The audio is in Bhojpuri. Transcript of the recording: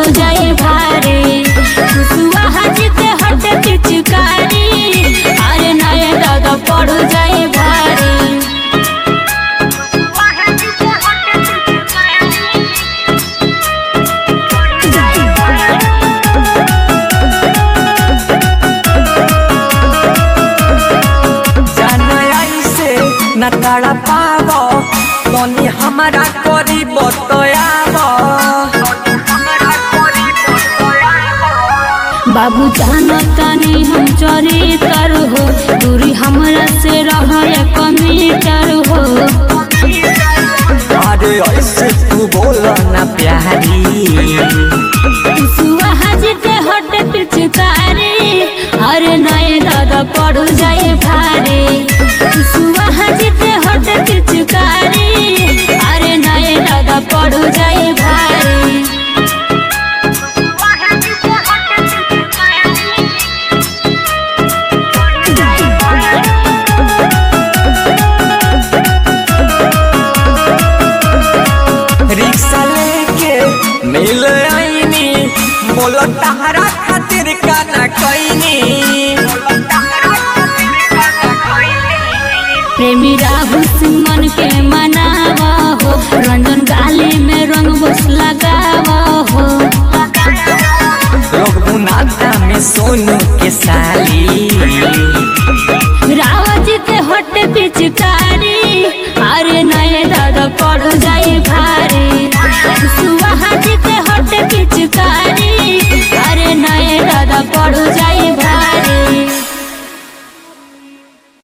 जाए भारे खुशुआ हाजी के हट पिचकारी अरे नए दादा पड़ जाए भारे जाना ऐसे न तड़ा पाव तनी हमारा करी बतयाव बाबू जानो तनी हम चोरी कर हो दूरी हमरा से रह एक मीटर हो अरे ऐसे तू बोल ना प्यारी खुशुआ हाजी के हट पिचकारी अरे नए दादा पड़ जाए भारे खुशुआ हाजी के हट पिचकारी अरे नए दादा पड़ जाए भारे रिक्शा लेके मिल आईनी बोलो तहरा खातिर का ना कैनी प्रेमी राहुल सिंह मन के